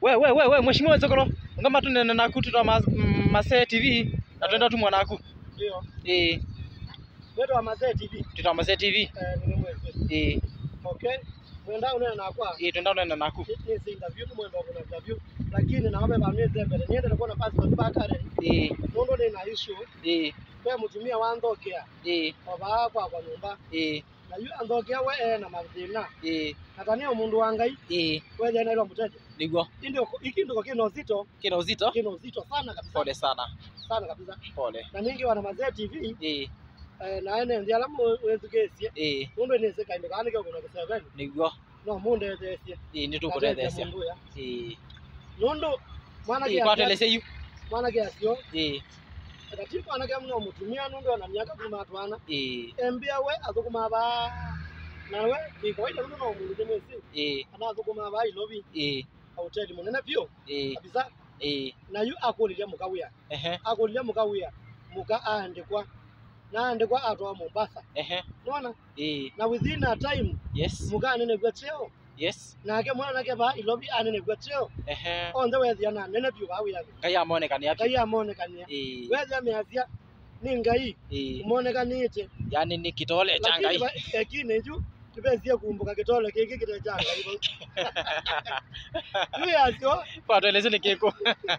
we we we we mheshimiwa Zokoro ngama tu nena naku tu ma Masee TV na twenda tu mwanaku Ndio. eh Wetu wa Masee TV. tuta Masee TV Eh, ni mwezi. eh Okay. Mwenda unena na kwa. eh twenda nena naku Ni si interview tu mwenda kuna interview. Lakini na wabe bamie zembele. Niende na kuona passport bakare. eh Nondo ni na issue. eh Kwa mtumia wa ndokea. eh Baba kwa kwa nyumba. eh Na yu andokea we eh na mathina. eh Natania umundu wa ngai. eh Wewe na ilo mteje. niguo Ndio iki ndio kino uzito. kina uzito Kino uzito sana kabisa. pole sana Sana kabisa. pole Na ningi wana Masee TV. eh Eh, na ene ndiala mu wezugesie. eh Mundu ni seka inde kanike kuna kusema niguo no mundu ethesie. eh nitukutethecia Mundu ya. eh nundu mwana eh kwatelese yu mwana kiasio eh atati mwana kia muno mutumia nundu ana miaka kuma twana eh embia we athukuma ba nawe ni kawaida nundu no mundu demesi eh ana athukuma ba ilobi eh hoteli munene pio eh kabisa eh na yu akulilia mukawia ehe akulilia mukawia muka aandikwa na andikwa atwa Mombasa ehe nona eh na within a time yes muka anene gwa cheo yes nake mwana nake ba ilobi anene gwa cheo ehe onthe wethia na nene pio kawia ngai amonekani api ngai amonekania eh wethia meacia ni ngai eh umonekanite yani ni kitole cha lakini ngai ba- ekine ju tibesie kumbuka kitole kiki kite cha ngai yu yacio kwatelese ni kiko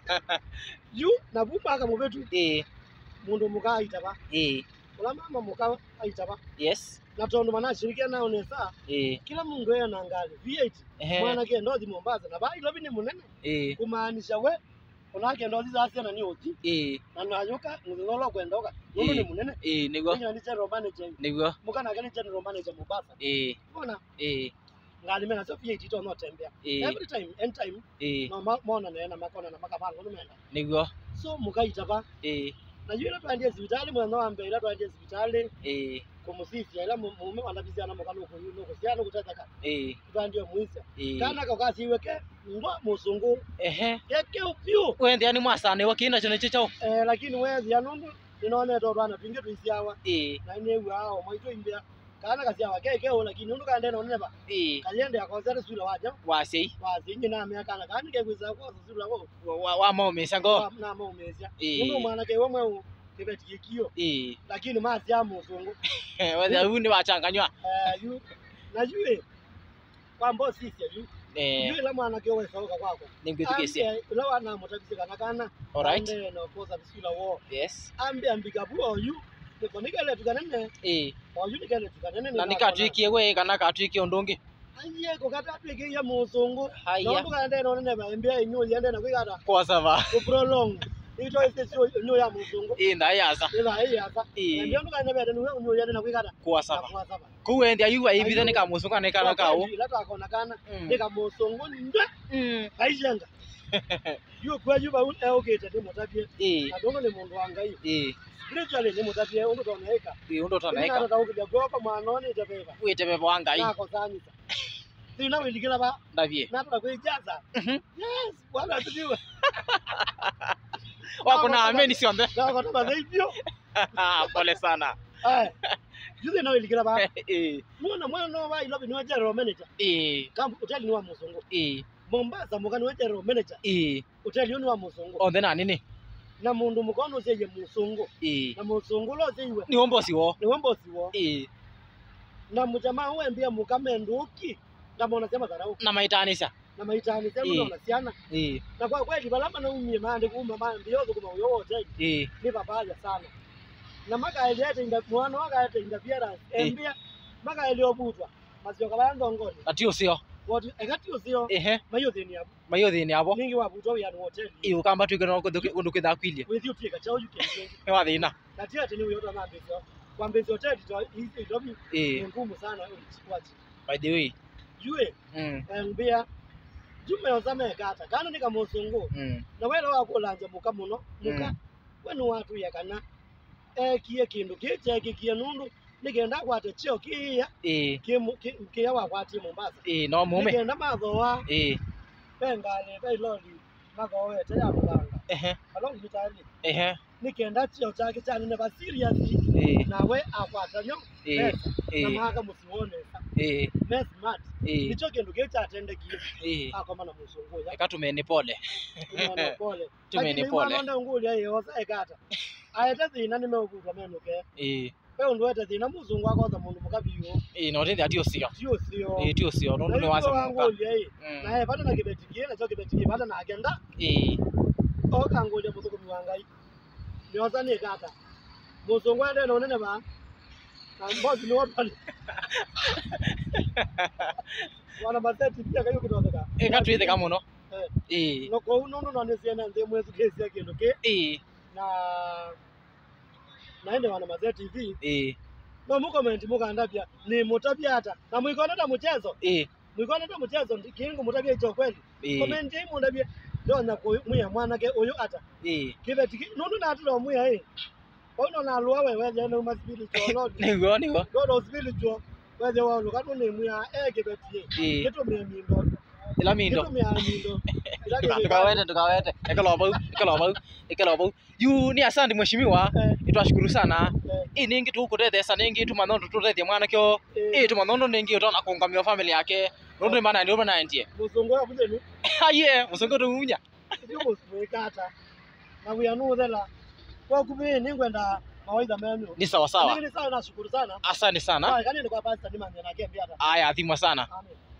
yu na bumaka mubetu eh mundu muka aita ba eh ula mama muka aita ba yes na tondu manashirikia nao nesa eh kila mundu ena na ngali V8 ehe mwana ke ndothi Mombasa na ba ilobi ni munene eh kumaanisha we unake ndothi za ciana ni uti eh na nayuka ngolo kwendoka mundu ni Eh. munene eh niguo Ninyo ni general manager niguo muka na gani general manager Mombasa eh bona eh ngali mena so V8 to no tembea eh every time end time eh no ma- mona nena makona na makapango numenda niguo so mukaita ba eh na yule twandie hospitali mwana wa mbele twandie hospitali eh kumusifia ila mu- mume wanabizana mukalo ko yuno ko siano kutataka eh twandie muisa eh kana ko kasiweke ngwa musungu ehe yake upyu wende yani mwasane wakina chone chicho eh lakini wezi anundu ninone to twana twinge twisiawa eh na ine wao mwaito imbia kana kasiawa keke o lakini nundu kande no neba eh kaliende akonsere sura waja wasei wazingi na mea kana kani ke kwiza kwa sura wo wa wa maumisa ngo na mo umezia Eh. nundu mwana ke wemwe u kibeti kio eh lakini mazi ya musungu wende huni wachanganywa eh yu na yue kwambo sisi yu eh yue la mwana ke wewe sauka kwako ningwithukicia Ambia, ula wana mutabise kana kana alright ande no koza bisula wo yes ambe ambika buo yu niko nikele tukanene eh oyu nikele tukanene na nikatwikie we kana katwikie undu ungi aye ko kata twike ya musungu haya no tukande no nene ba ambia inyu yende na kwigata kwa sava ku prolong ito ise sio inyu ya musungu eh ndayasa ila hii hapa Eh. ambia tukande ba nenu inyu yende na kwigata kwa sava ku wende ayuwa ibithe ni kamusunga ni kana kawo ila takona kana Mm. nika musungu nde mm aishenga yu kwa yu ba un eogete ndi mutabie eh na dongo ni mundu wa ngai eh spiritually ni mutabie undu toneka eh undu ina tanaika ndo ukija gopa mwanoni tebeba wite beba wa ngai na kosanyisa sina wilikila ba ndavie na tunakuijaza Mhm. yes bwana asifiwe wako na ameni sionde na kwa sababu hivyo pole sana eh juzi na wilikila ba eh mwana mwana no ba ilobi ni wa general manager eh kampu hoteli ni wa musungu eh Mombasa mukani wa general manager eh hoteli ni wa musungu onthe na nini na mundu mukono seye musungu eh na musungu lo seiwe ni ombosi wo ni wembosi wo eh na mjamaa wembia mukamenduki ndamo unasema dharau na maitanisha na maitani sema Eh. unasiana eh na kwa kweli balama na umie mande kuma mande yozo kuma uyo wote eh ni babaja sana na maka eliete inda mwana waka ete inda biara Eh. embia maka eliobutwa masio kala ndongoni ati ucio woti ekati usio ehe mayo thini abu mayo thini abo ningi wabutwa wi anu hotel iyo kamba twike no undu kwithakwilie with you tika chao you can ni wa thina na tia tini uyo na mbezio kwa mbezio hotel to hizi dobi ni eh ngumu sana ulichukwaji by the way yue mm embia jume ozame kata kana nika musungu mm na wele wakulanja muka muno muka Mm. wenu watu yakana ekie kindu kiche kikie nundu nikenda kwate chio kiia eh kimu- ki- kia wakwatie Mombasa eh no mume nikenda mathoa eh pengale peiloli magoete ya muganga ehe along mitali ehe nikenda chio chake chanene ba serious eh nawe akwata nyo eh pesa na eh maka musiwonesa eh me smart eh nicho kindu gichatendekire eh akomana musunguya eka tumeni pole Unaona pole tumeni Lakini pole imwana ngulia yosa ekata aete thina nimeugutwa menuke eh we undu wete thina muzungu akoza mundu mukabiu eh no ndi atio sio sio sio eh tio sio no Na ni icio wasa muka wangulia i Mm. naye pata na kibetikie nacho kibetikie pata na agenda eh okangulia muthukumi wa ngai niosa ni kata muzungu ende na unene ba na mbozi ni wotani wana maseti pia kayo kitotheka eka twitheka muno Eh. eh no kou nundu no niciene nthi mwetu kisia kindu ki eh na naende wana mazee tv eh no mukomenti mukandapya ni mutabyata na mwikoneta muchezo eh mwikoneta muchezo ndi- kingu mutabya icho kweli eh komenti mundabye ndonya kuyu mwiya mwanake uyu ata eh kibeti nundu natira mwiya i pauno nalua we wethe no spiritual lord niguo niguo god spiritual wethe wa luka nu ni mwiya e kibeti eh gitumia mindo ila mindo gitumia mindo Ila kibeti- tukawete tukawete ekelo bau ekelo bau ekelo bau yu ni asante mheshimiwa Eh, itwashukuru sana eh, i ningi tukutethesa ningi tumathondo tutethie mwana kio eh, i tumathondo ningi utona kungamia family yake nundu ni mana ndio mana ndie muzungu wa kutheni aye musungu tumunya icio mwikata na wia nuthela kwakuvi ningwenda mawaitha menu ni sawa sawa Lakini sawa nashukuru sana asante sana Sawa, kanini kwa pasta nimanye na kembi hata aya athimwa sana amen